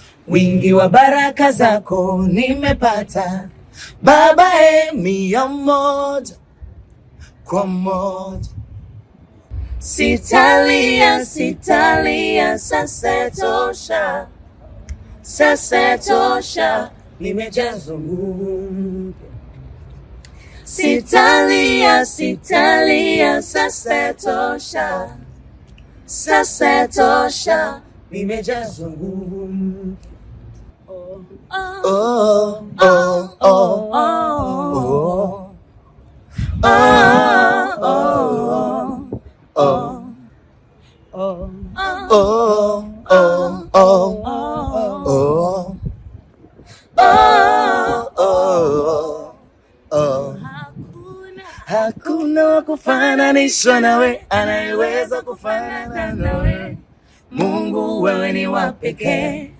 wingi wa baraka zako nimepata Baba, e mia moja kwa moja. Sitalia, sitalia, sasa tosha, sasa tosha, nimejazwa nguvu mpya. Sitalia, sitalia, sasa tosha, sasa tosha, nimejazwa nguvu mpya. Oh, oh, oh, oh, oh. Oh, oh, oh. Oh, oh, oh, oh. Oh, oh, oh. Hakuna wa kufananishwa nawe, anayeweza kufanana nawe. Mungu, wewe ni wa pekee.